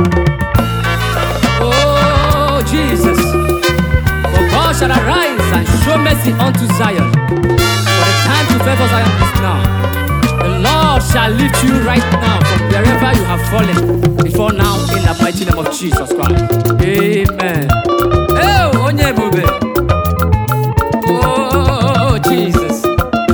Oh, Jesus. For God shall arise and show mercy unto Zion. For the time to favor Zion is now. The Lord shall lift you right now from wherever you have fallen before now in the mighty name of Jesus Christ. Amen. Oh, onye ebube. Oh, Jesus.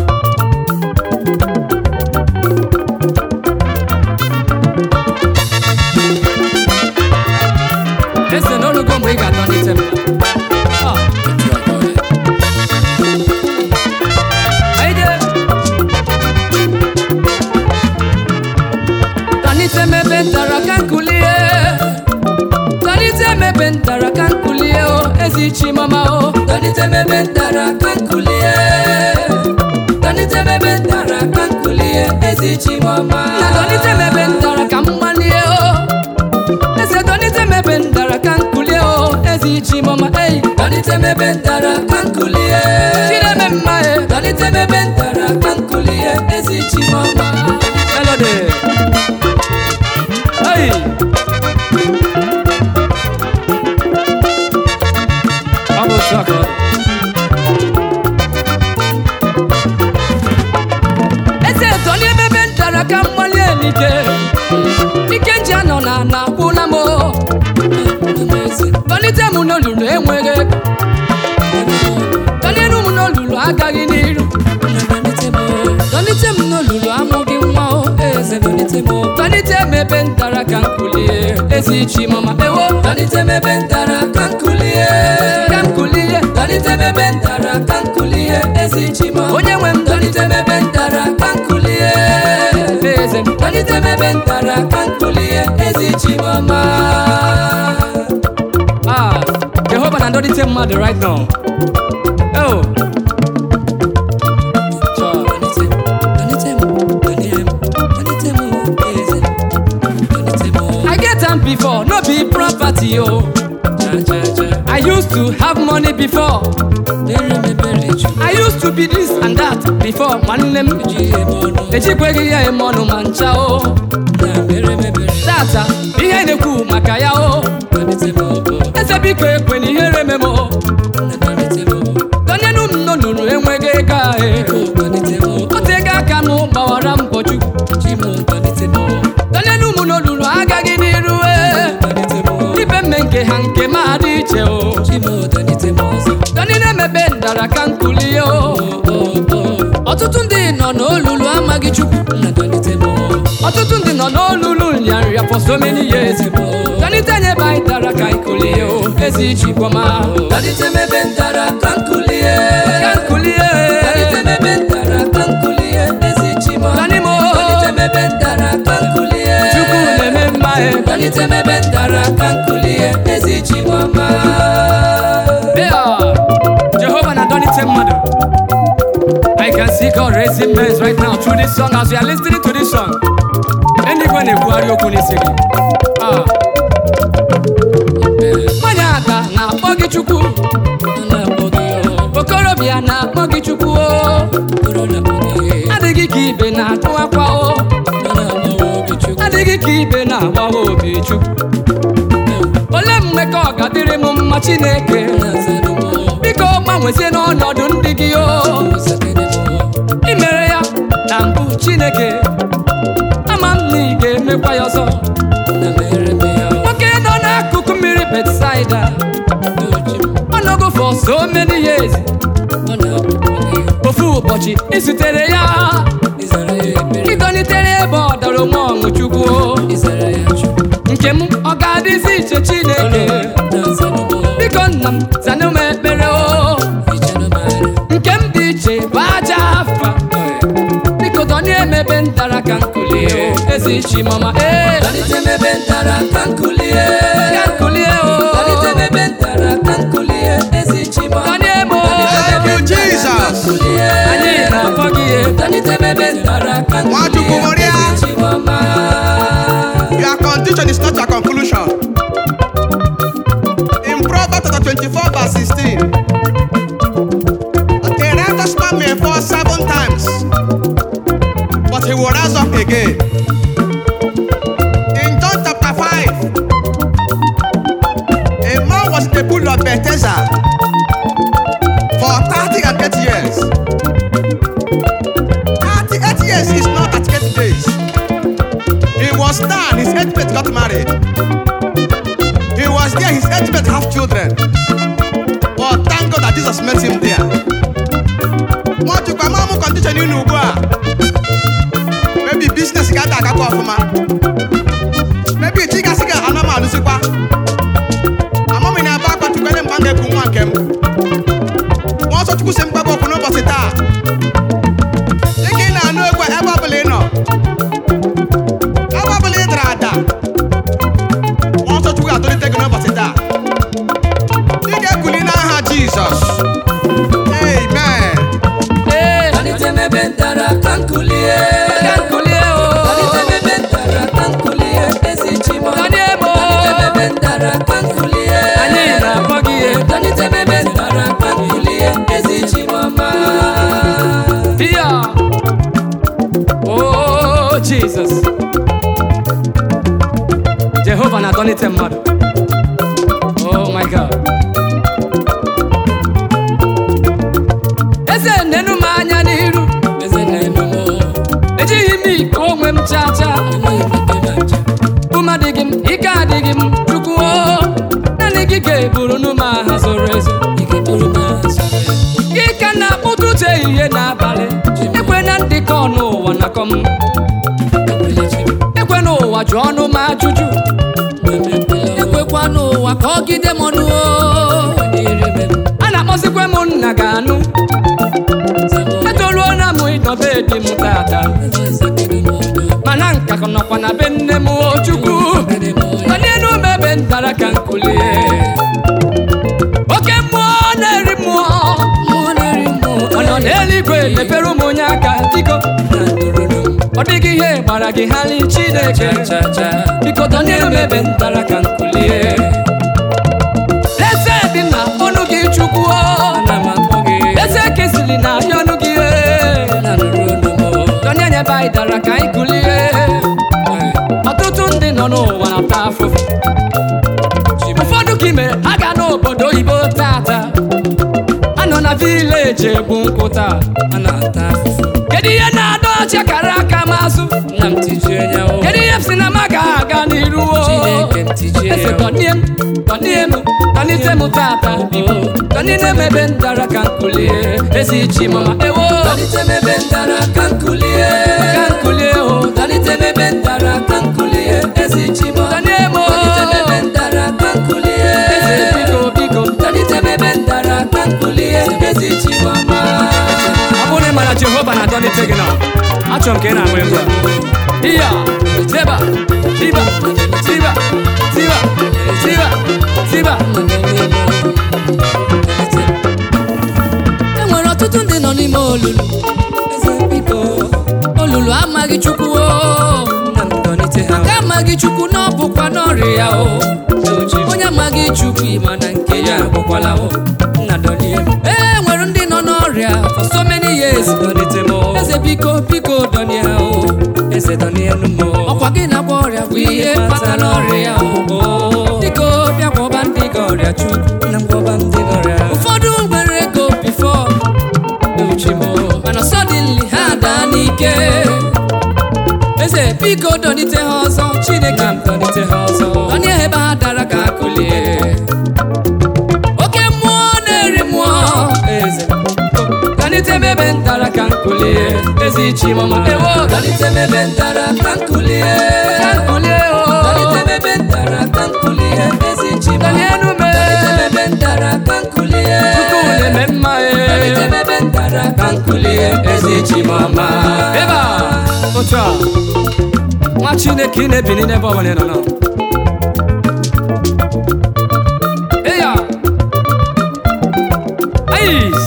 Ese n'olugo mgbe ị ga-atọlite m. Ah, etu a ka ọ dị. Aide. Tọlite m ebe m tara ka m kulie. Tọlite m ebe m tara ka m kulie o, ezi chi mama o. Tọlite m ebe m tara ka m kulie. Tọlite m ebe m tara ka m kulie, ezi chi mama. Na tọlite m ebe m tara ka m gbalie o. Eze tọlite m ebe m dara ka m kulie o ezi chi mama ei tọlite m ebe m dara ka m kulie chideme mma e tọlite m ebe m dara ka m kulie ezi chi mama melody ei ọ bụ otu a ka ọ dị. eze tọlie m ebe m dara ka m malie n'ike ike nji anọ na na akwụla m o. tọlite m n'olulu enweghị ego tọlienu m n'olulu agaghị n'iru tọlite m n'olulu amụghị nwa o eze tọlite m ebe m dara ka m kulie ezi chi mama ewo tọlite m ebe m dara ka m kulie ka m kulie tọlite m ebe m dara ka m kulie ezi chi mama onye nwe m tọlite m ebe m dara ka m kulie eze m tọlite m ebe m dara ka m kulie ezi chi mama Ah, Jehova na-adọlite mmadụ right now. Oh. Chọọ. I get am before, no be property o. I used to have money before. I used to be this and that before nwanne m ejikweghị ya eme ọnụ ma ncha o tata ihe na-ekwu maka ya o eze biko ekwe na ihere mem o tonyenu m n'olulu enweghị ego ahụ otego aka m gbawara mbọ chukwu tonyenu m n'olulu agaghị n'iru e ibe mme nke ha nke ma adị iche o tony na-emebe ndara ka nkulie o ọtụtụ ndị nọ n'olulu amaghị chukwu ọtụtụ ndị nọ n'olulu nrịanrịa for so many years tọlite nyebe anyị dara ka anyị kulie o ezi chikwama tọlite mebe ndara ka nkulie ka nkulie tọlite mebe ndara ka nkulie ezi chima tọlimo tọlite mebe ndara ka nkulie chukwu na-eme mma e tọlite mebe ndara ka nkulie ezi chikwama Jehova na-adọlite mmadụ I can see God raising men right now through this song as you are listening to this song. Eluigwe na-ekwugharị okwu n'isi gị. Ah. Nwanyị aka na-akpọ gị Chukwu. Okorobịa na-akpọ gị Chukwu. o. Adịghị ka ibe na-atụ akwa o. Adịghị ka ibe na-agbawa obi Chukwu. Olee mgbe ka ọ ga-adịrị m mma Chineke? Biko gbanwezie n'ọnọdụ ndị gị o. I mere ya na mbụ Chineke ama m na ị ga-emekwa ya ọzọ nwoke nọ n'akụkụ mmiri Betsaida ọ nọgo for so many years ofu ụbọchị izutere ya ịdọlitere ebe ọ dara onwe ọṅụ Chukwu nke m ọ ga-adịzi iche Chineke biko nna m zanụ m ekpere o nke m dị iche bụ aja afa biko dọnie emebe ntara ka nkulie o ezi chi mama ee dọlite mebe ntara ka nkulie ka nkulie o dọlite mebe ntara ka nkulie ezi chi mama dọnie mo Thank you, Jesus. anyị na-akpọ gị ihe dọlite mebe ntara ka nkulie Nwachukwu Moria. ezi chi mama Your condition is not your conclusion. In Proverbs chapter 24, verse 16, a righteous man may fall seven times, but he will rise up again. In John chapter 5, man, his age mate got married. He was there, his age mate have children. But thank God that Jesus met him there. Nwachukwu ama m condition unu ugbu a. Maybe business ga ada agakwa ọfụma. Maybe chi gasị ga ana m alụsịkwa. Ama m na-aba akwa tukwene mgbe m ga-eku nwa nke m. Nwa ọsọ Chukwu si m gbaba okwu n'ụbọchị taa. Dịka ị na-anụ egwu a ebe ọbụla ị nọ. Ebe ọbụla ị dara ada. Nwa ọsọ Chukwu ga-atụlite gị n'ụbọchị taa. Ị ga-ekuli n'aha Jizọs. Amen. Ee, Malite mebe ntara ka nkulie ka nkulie o. Malite mebe ntara ka nkulie ezi chimo Danie mo. Malite mebe ntara ka nkulie Anyị na-akpọ gị ihe. Malite mebe ntara ka nkulie ezi chimoma Bia. Oh, Jesus. Jehova na-adọlite mmadụ. Oh my God. Eze nenu m anya n'iru. Eze na-enu mo Ejighị m iko onwe m chaa chaa. Enweghị m ike na nche Ume adịghị m, ike adịghị m, Chukwu o. Naanị gị ga-eburu nụ m aha zoro ezo. Ike bụrụ m azụ Gị ka na-akpụtụtụ ehihie n'abalị. Ekwe na ndị ka ọnụ ụwa nakọ m. Ekwela chim Ekwe n'ụwa jụọ ọnụ m ajụjụ. Ekwekwa n'ụwa ka ọ gide m ọnụ o Irebe m A na-akpọzikwa m nna ga-anụ. zamo Etoruo na m ịnọbe di m tata. Eze sakịrị m ọdụ Mana nka ka nọkwa na be nne m o Chukwu. Sakịrị m ọdụ Mana enu m ebe ntara ka nkulie. Oke mmụọ na-eri mmụọ. Mmụọ na-eri mmụọ Ọ nọ n'eluigwe mepere ụmụ onye aka biko. Na ndụrụrụ m Ọ dịghị ihe gbara gị ha li Chineke. cha cha Biko dọnyere m ebe ntara ka nkulie. Eze dị na ọnụ gị Chukwu. o. Ana m akpọ gị Eze kesịrị na ahịa ọnụ gị. e. na nụrụ olu m Dọnye nye ebe anyị dara ka anyị kulie. Ọtụtụ ndị nọ n'ụwa na-ata afụfụ. Ụfọdụ ka ime aga n'obodo oyibo tata. A nọ na vileji egbu nkwụ taa. a na-ata afụfụ Kedu ihe na-adọ ọchị kara aka m azụ? nna m tijie ya o Kedu ihe m si na m aga n'iru o? Chineke m tijie Eze ya o dọnie m, dọnie m, dọnite m tata biko. Dọnite m ebe ndara ka nkulie. Ezi chi mama ewo. Dalite m ebe ntara ka nkulie Ka nkulie o. Dalite m ebe ntara ka nkulie ezi chimo Dọnie m o. Dalite m ebe ntara ka nkulie Eze biko biko. Dalite m ebe ntara ka nkulie ezi chimo ma ọ bụrụ na ị mara jehova na-adọlite gị na achọrọ m ka ị na-agba egwu a iya tiba tiba tiba tiba tiba tiba e nwere ọtụtụ ndị nọ n'ime olulu eze biko olulu amaghị chukwu o nna m dọlite ha ka amaghị chukwu na ọ bụkwa n'ọrịa ya o onye amaghị chukwu ịma na nke ya agwụkwala o nna dọlie m e nwere ndị nọ n'ọrịa for so many years dọlite m o. eze biko biko dọnie ha o eze dọlie nụ m o. ọkwa gị na-agba ọrịa bụ ihe kpatara ọrịa ya o o biko bịa gwọba ndị gị ọrịa chukwu nna m gwọba m dị n'ọrịa ụfọdụ nwere ego bifo uchi m o. mana suddenly ha daa n'ike eze biko dọnite ha ọzọ chineke nna m dọlite ha ọzọ onye ebe ha dara ka akụlie oke mmụọ na-eri mmụọ eze dọlite m ebe ntara ka nkulie ezi chi mama ewo dọnite m ebe ntara ka nkulie ka nkulie o dọnite m ebe ntara ka nkulie ezi chima dọlie nụ m dọnite m ebe ntara ka nkulie Chukwu na-eme mma dọnite e m ebe ntara ka nkulie ezi chimama ebe a otu a nwa chineke ị na-ebili n'ebe ọbụla ị nọ nọ eya ais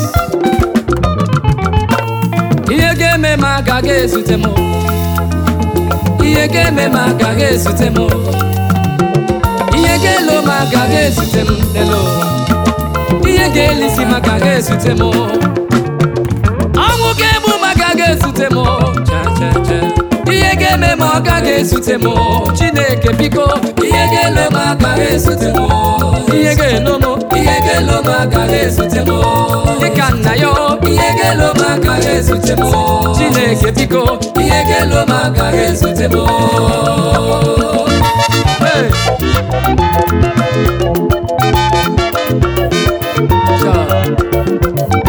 ihe ga-eme m agaghị ezute m ihe ga-eme m agaghị ezute m ihe ga-elo m agaghị ezute m n'elu ụwa ihe ga-elisi m agaghị ezute m ọnwụ ga-egbu m agaghị ezute m cha cha cha ihe ga-eme m ọ gaghị ezute m chineke biko ihe ga-elo m agaghị ezute m ihe ga-elo m ihe ga-elo m agaghị ezute m dịka nna ya ihe ga-elo m agaghị ezute m chineke biko ihe ga-elo m agaghị ezute m Hey. Sure.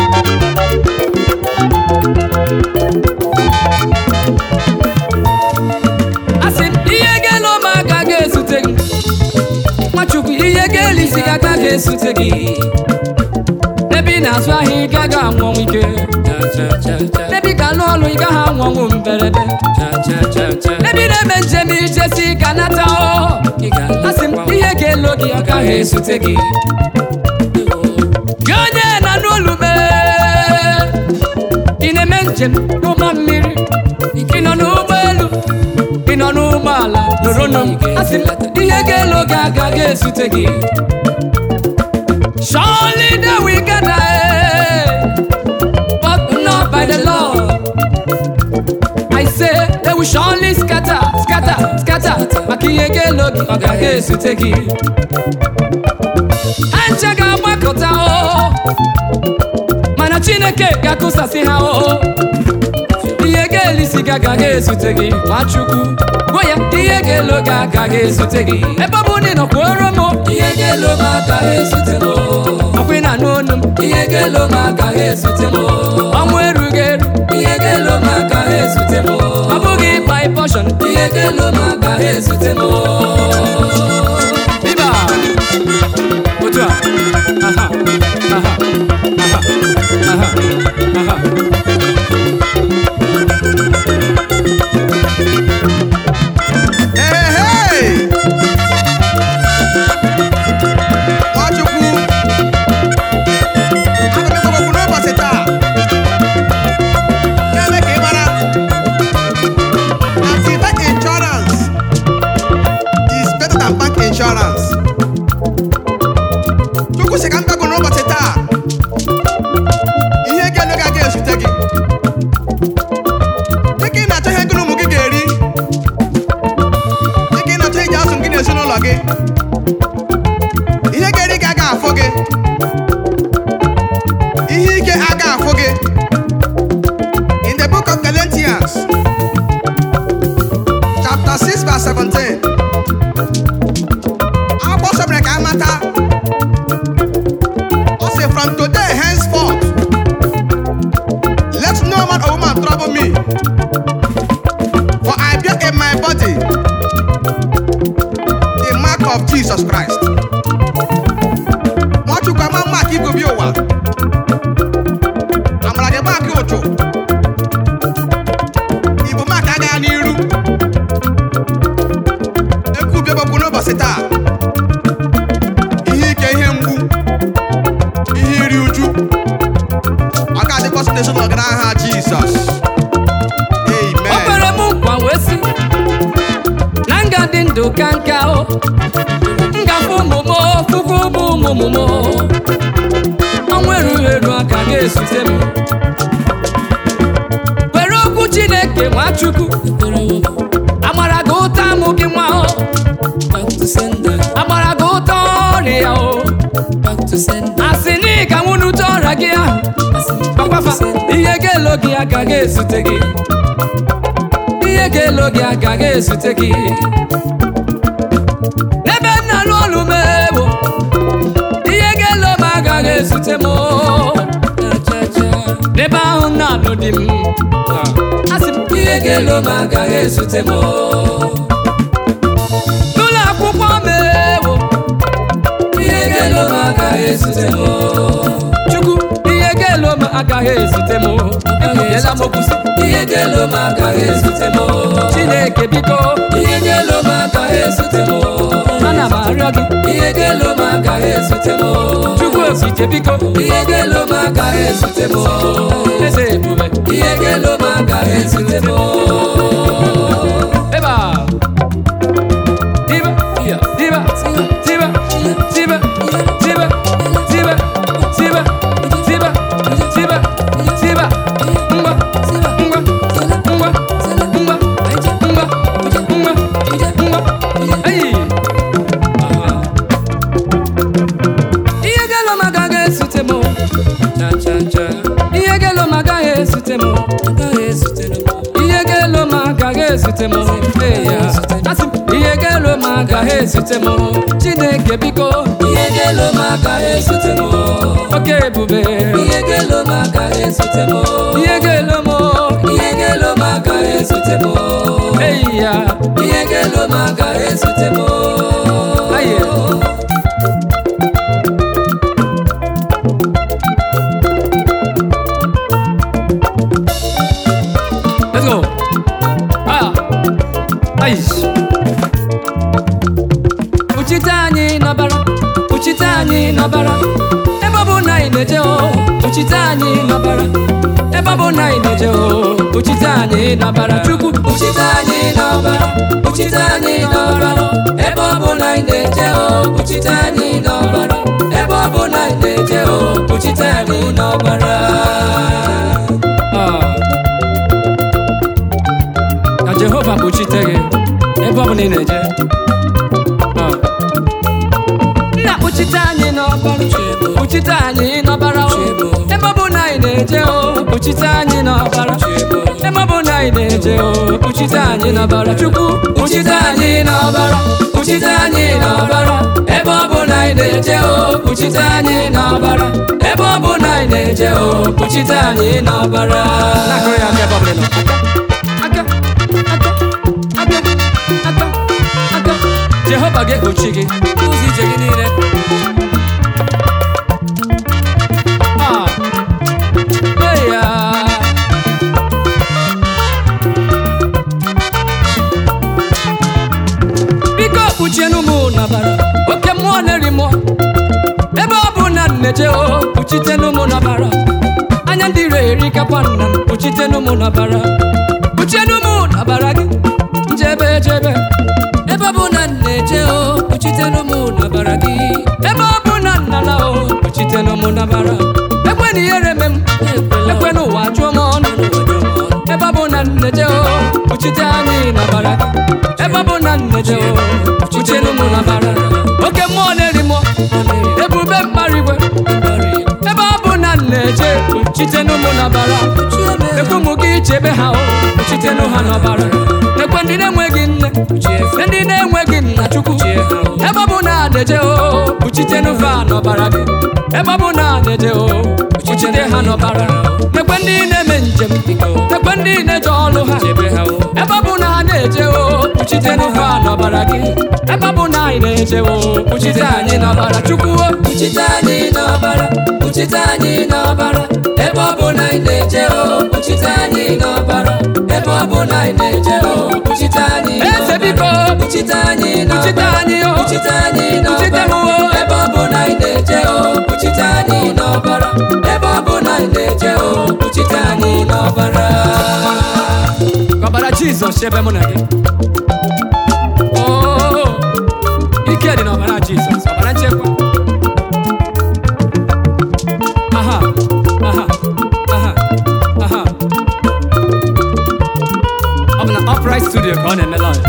asị m ihe ga-elo m agaghị ezute gị nwachukwu ihe ga-eli isi gị agaghị ezute gị ebe ị na-azụ ahịa ị gaghị anwụnwụ ike ebe ị ga-alụ ọlụ ị gaghị anwụnwụ mberede ebe ị na-eme njem ijesi ka nata ọ asị m ihe ga-elo gị agaghị ezute gị gị onye na n'olu mee ị na-eme njem n'ụgbọ mmiri ị nọ n'ụgbọelu ị nọ n'ụgbọala nụrụ nụ m asị m ihe ga-elo gị agaghị ezute gị Surely they will gather, eh, but not by the Lord. I say they will surely scatter, scatter, scatter. Maka ihe ga-elo gị ọ gaghị ezute gị. Ha nche ga-agbakọta o, mana Chineke ga-akụsasị ha o. Ihe ga-elisi gị agaghị ezute gị, Nwachukwu. Gwa ya ihe ga-elo gị agaghị ezute gị. Ebe ọ bụ na ị nọ kwuoro m, ihe ga-elo m agaghị ezute m ọkwa ị na-anụ onu m. ihe ga-elo m agaghị ezute m ọnwụ erughị eru ihe ga-elo m agaghị ezute m ọ bụghị by portion ihe ga-elo m agaghị ezute m Iba otu a aha aha aha aha aha Ehee! Nwachukwu aga m ekwekwu n'ụbọchị taa na-eme ka ị mara na Tibet insurance is better than bank insurance. Chukwu sị ka m gbagwo n'ụbọchị taa ihe ga-elu gị aga ezute gị dịka ị na-achọ ihe gị na ụmụ gị ga-eri dịka ị na-achọ iji azụ gị n'ezinụlọ gị ihe ga-eri gị aga afụ gị ihe ike aga afụ gị in the book of Galatians chapter 6 verse 17 akwụkwọ nsọ mere ka amata ọ sị from today henceforth let no man or woman trouble me for I bear in my body the mark of Jesus Christ. Nwachukwu ama mark igobi ụwa. Amara gị mark ụchụ. Igbo mark agaghị n'iru. Ekwubi gbagbu n'ụbọchị taa. Ihe ike ihe mgbu. Ihe iri uju. Ọ ga-adịkwasị n'ezinụlọ gị n'aha Jizọs. o Amen. kwere m nkwa wee sị na m ga-adị ndụ ka nka o m ga-afụ ụmụ m fụkwa ụmụ ụmụ m ọnwa erughị eru aka ga-ezute m were okwu chineke nwachukwu agbara gị ụta amụ gị nwa o back to sender agbara gị ụta ọrịa o back to sender asị na ị ga nwụnute ọrịa gị ahụ ọkwafa ihe ga-elo gị agaghị ezute gị ihe ga-elo gị agaghị ezute gị n'ebe m na-alụ ọrụ m ewo ihe ga-elo m agaghị ezute m n'ebe ahụ m na-alụ di m asị m ihe ga-elo m agaghị ezute m n'ụlọ akwụkwọ m ewo ihe ga-elo m agaghị ezute m chukwu ihe ga-elo m agaghị ezute m ekwubiela m okwu sị ihe ga-elo m agaghị ezute m chineke biko ihe ga-elo m agaghị ezute m ana m arịọ gị ihe ga-elo m agaghị ezute m chukwu okike biko ihe ga-elo m agaghị ezute m eze ebube ihe ga-elo m agaghị ezute m ebe a diba diba diba diba diba diba diba diba diba diba ngwa ngwa ngwa ngwa ngwa ngwa ngwa ayi ihe ga-elo m agaghị ezute m ihe ga-elo agaghị ezute m chineke biko ihe ga-elo m agaghị ezute m oke ebube ihe ga-elo m agaghị ezute m ihe ga-elo m ihe ga-elo m agaghị ezute m eyi ya ihe ga-elo m agaghị ezute m Aye. Let's go. Ah. Aish. Uchite anyị n'ọbara, uchite anyị n'ọbara, ebe ọ bụ na anyị na-eje o, uchite anyị n'ọbara, ebe ọ bụ na anyị na-eje o, uchite anyị n'ọbara, Chukwu Uchite anyị n'ọbara, uchite anyị n'ọbara, ebe ọ bụ na anyị na-eje o, uchite anyị n'ọbara, ebe ọ bụ na anyị na-eje o, uchite anyị n'ọbara. Ah. ka jehova kpuchite gị ebe ọ bụla ị na-eje Ah. nna kpuchite anyị n'ọbara kpuchite anyị n'ọbara o. ebe ọ bụ na anyị na-eje o kpuchite anyị n'ọbara ebe ọ bụ na anyị na-eje o kpuchite anyị n'ọbara chukwu Kpuchite anyị n'ọbara, kpuchite anyị n'ọbara, ebe ọ bụ na anyị na-eje o, kpuchite anyị n'ọbara, ebe ọ bụ na anyị na-eje o, kpuchite anyị n'ọbara. na-akụrụ ya aka ebe ọ bụla ị nọ aka aka aka aka aka jehova ga-ekpuchi gị ụzọ ije gị niile Ah. Hey, ah. biko kpuchienụ m n'ọbara oke mmụọ na-eri mmụọ ebe ọ bụ na nneje o kpuchitenụ m n'ọbara anya ndị ire erikakwa nna m kpuchitenụ m n'ọbara kpuchienụ m n'ọbara gị njebe ejebe ebe ọ bụ na nneje o kpuchitenụ m n'ọbara gị ebe ọ bụ na nnala o kpuchitenụ m n'ọbara ekwe na ihere me m ekwe n'ụwa jụọ m ọnụ ebe ọ bụ na nneje o kpuchite anyị n'ọbara gị ebe ọ bụ na nneje o kpuchienụ m n'ọbara oke mmụọ na-eri mmụọ ebube mmadụ igwe ebe ọ bụ na nneje kpuchitenụ m n'ọbara ekwe ụmụ gị chebe ha o kpuchitenụ ha n'ọbara ekwe ndị na-enweghị nne ndị na-enweghị nna chukwu ebe ọ bụ na na-eje o kpuchitenụ ha n'ọbara gị ebe ọ bụ na na-eje o kpuchite ha n'ọbara ekwe ndị na-eme njem ekwe ndị na-eje ọlụ ha ebe ọ bụ na ha na-eje o kpuchitenụ ha n'ọbara gị ebe ọ bụ na anyị na-eje o kpuchite anyị n'ọbara chukwu o Kpuchite anyị n'ọbara, kpuchite anyị n'ọbara, ebe ọ bụ na anyị na-eje o, kpuchite anyị n'ọbara, ebe ọ bụ na anyị na-eje o, kpuchite anyị eze biko Kpuchite anyị kpuchite n'ọbara, anyị o kpuchite anyị kpuchite m n'ọbara, o ebe ọ bụ na anyị na-eje o, kpuchite anyị n'ọbara, ebe ọ bụ na anyị na-eje o, kpuchite anyị n'ọbara. ka ọbara jizọs chebe mụ na gị Oo, ike dị n'ọbara jizọs ọbara nchekwa aha aha aha aha ọ bụ na upright studio ka ọ na-eme live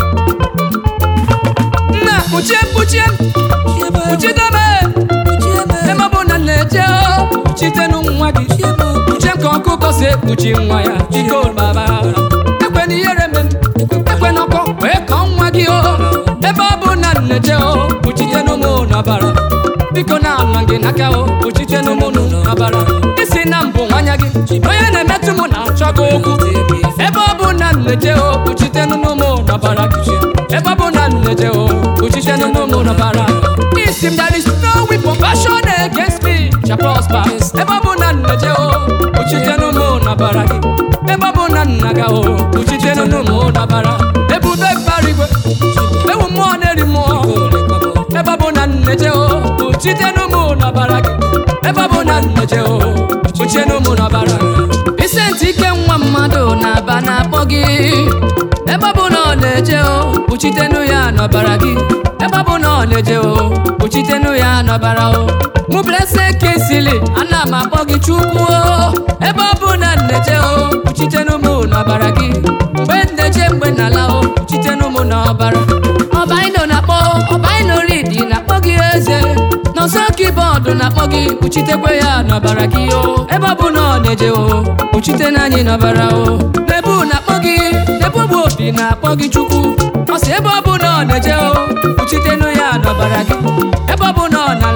nna kpuchie kpuchie kpuchite m ebe ọ bụ na na-eje o kpuchitenụ nwa gị kpuchie m ka ọkụkọ si ekpuchi nwa ya biko baba ekwe na ihere me m ekwe na ọkọ wee kọọ nwa gị o ebe ọ bụ na nneje o kpuchitenụ m n'ọbara biko na ala gị n'aka o kpuchitenụ m n'ọbara isi na mbụ nwanya gị onye na-emetụ m na-achọ gị okwu ebe ọ bụ na nneje o kpuchitenụ m n'ọbara gị ebe ọ bụ na nneje o kpuchitenụ m n'ọbara isi m there is no weapon fashioned against me shall prosper ebe ọ bụ na nneje o kpuchitenụ m n'ọbara gị ebe ọ bụ na nna gị o kpuchitenụ m n'ọbara ebube mbara igwe ewu mmụọ na-eri mmụọ ebe ọ bụ na nneje o kpuchitenụ m n'ọbara gị ebe ọ bụ na nneje o kpuchitenụ m n'ọbara ise ntị ike nwa mmadụ na-aba na-akpọ gị ebe ọ bụ na ọ na-eje o kpuchitenụ ya n'ọbara gị ebe ọ bụ na ọ na-eje o kpuchitenụ ya n'ọbara o mụ blese kesili ana m akpọ gị chukwu o ebe ọ bụ na nneje o kpuchitenụ m n'ọbara gị mgbe nneje mgbe n'ala o kpuchitenụ m n'ọbara ọbaino na-akpọ ọbaino ridi na-akpọ gị eze n'ọsọ kibọọdụ na-akpọ gị kpuchitekwe ya n'ọbara gị o ebe ọ bụ na ọ na-eje o kpuchite n'anyị n'ọbara o nebu na-akpọ gị nebu bụ obi na-akpọ gị chukwu ọ sị ebe ọ bụ na ọ na-eje o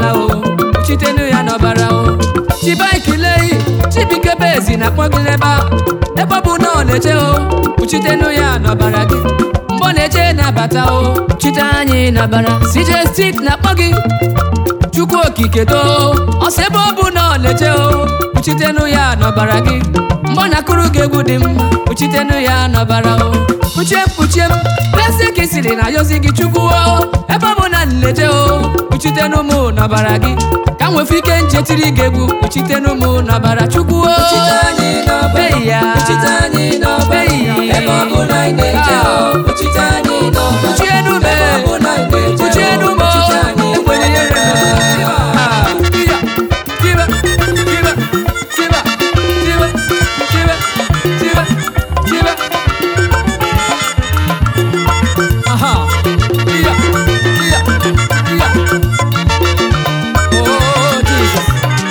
n'ala o kpuchitenu ya n'ọbara o chibaikilei chibikebe ezi na-akpọ gị n'ebe a ebe ọ bụ na ọ na-eje o kpuchitenu ya n'ọbara gị mgbe ọ na-eje na-abata o kpuchite anyị n'ọbara CJ Stick na-akpọ gị chukwu okike too ọsọ ebe ọ bụ na ọ na-eje o kpuchitenu ya n'ọbara gị mgbe ọ na-akụrụ gị egwu dị mma kpuchitenu ya n'ọbara o kpuchie m kpuchie m lesi ka isiri na yozi gị chukwu o ebe ọ bụ na nleje o kpuchitenu m n'ọbara gị ka m nwefe ike nchetiri gị egwu kpuchitenu m n'ọbara chukwu o Kpuchite anyị n'ọbara, Hey ya. kpuchite anyị n'ọbara, Hey. ebe ọ bụ na anyị na-eje o, kpuchite anyị n'ọbara, Kpuchienu m, ebe ọ bụ na anyị na-eje o, kpuchienu m, kpuchite anyị enwere ihe n'ọbara. Ah, iya, tiba, tiba, tiba, tiba, tiba, tiba, tiba. Aha, iya, iya, iya. Oh, Jesus.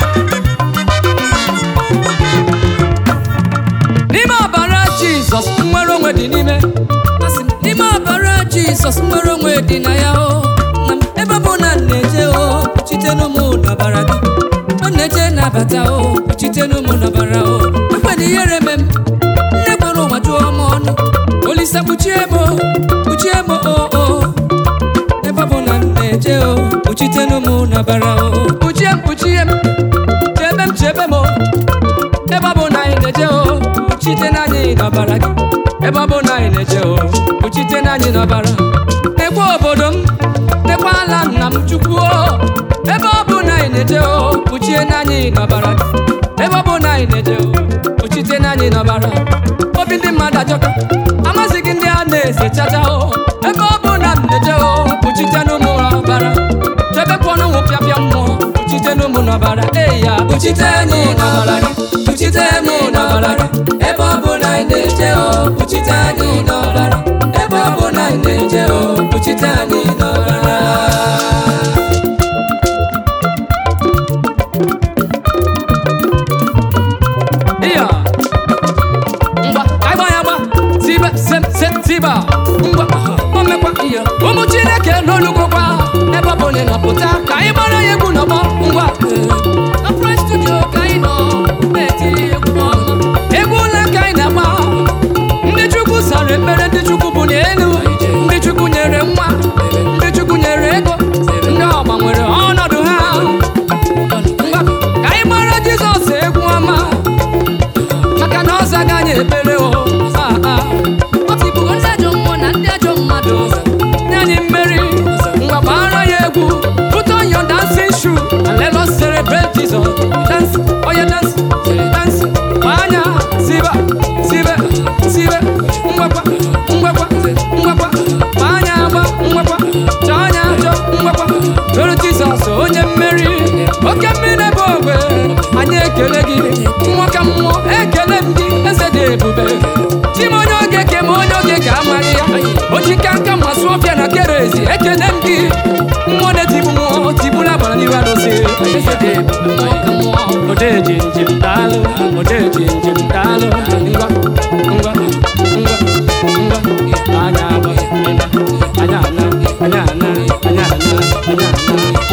n'ime ọbara jizọs nnwere onwe dị n'ime Asị m, n'ime ọbara jizọs nnwere onwe dị na ya o na m ebe ọ bụ na m na-eje o kpuchitenu m n'ọbara gị ọ na-eje nabata o kpuchitenu m n'ọbara o ekwena ihere me m nne kwere ụwa jụọ m ọnụ olisa kpuchie m o kpuchie m o o ebe ọ bụ na m na-eje o kpuchitenu m n'ọbara o kpuchie m kpuchie m chebe m chebe m o ebe ọ bụ na anyị na-eje o kpuchite n'anyị n'ọbara gị ebe ọ bụ na anyị na-eje o kpuchite n'anyị n'ọbara nekwa obodo m nekwa ala nna m chukwu o ebe ọ bụ na anyị na-eje o kpuchie n'anyị n'ọbara gị ebe ọ bụ na anyị na-eje o kpuchite n'anyị n'ọbara obi ndị mmadụ ajọka amazighị ndị a na-ese chacha o ebe ọ bụ na m na-eje o kpuchite n'ụmụ ọbara chebekwanụ ụmụ pịapịa mmụọ kpuchite n'ụmụ n'ọbara eyi ya Kpuchite anyị n'ọbara gị, kpuchite anyị n'ọbara gị, ebe ọ bụ na anyị na-eje o, kpuchite anyị n'ọbara, ebe ọ bụ na anyị na-eje o, kpuchite anyị n'ọbara. Iya. Ngwa, ka anyị gbaa ya agba. Tibe, sem, sem, tiba. Ngwa, o mekwa iya. Ụmụ Chineke n'olugokwa ebe ọ bụ na ị nọpụta ka anyị gbara ya egwu n'ọgbọ ngwa na Fresh Studio ka anyị nọ na-etiri egwu ọma egwu ole ka anyị na-agba ndị Chukwu sara ekpere ndị Chukwu bụ n'elu ndị Chukwu nyere nwa ndị Chukwu nyere ego ndị ọgba nwere ọnọdụ ha ngwa ka anyị gbara Jizọs egwu ọma maka na ọ zaga anyị ekpere o Ah, ah. ọ tibugo ndị ajọ mmụọ na ndị ajọ mmadụ nye anyị mmeri ngwa gbara ya egwu put on your dancing shoe and let us celebrate Jesus dance oh yeah dance dance anya siba sibe sibe ngwakwa ngwakwa ngwakwa anya agba ngwakwa chọọ anya achọ ngwakwa toro Jizọs onye mmeri oke mmiri n'ebe ogbe anyị ekele gị mmụọ ka mmụọ ekele m gị eze dị ebube chim onye oge ke ma onye oge ka amaghị ya ochika nka masụ ọfịa na kerezi ekele m gị mmụọ na-etibu mmụọ tigbula gbara n'ihu arụsị eze dị ebube mmụọ ka mmụọ odeji njem daalụ odeji njem daalụ ngwa ngwa ngwa ngwa anya agba anya ana anya ana anya ana anya ana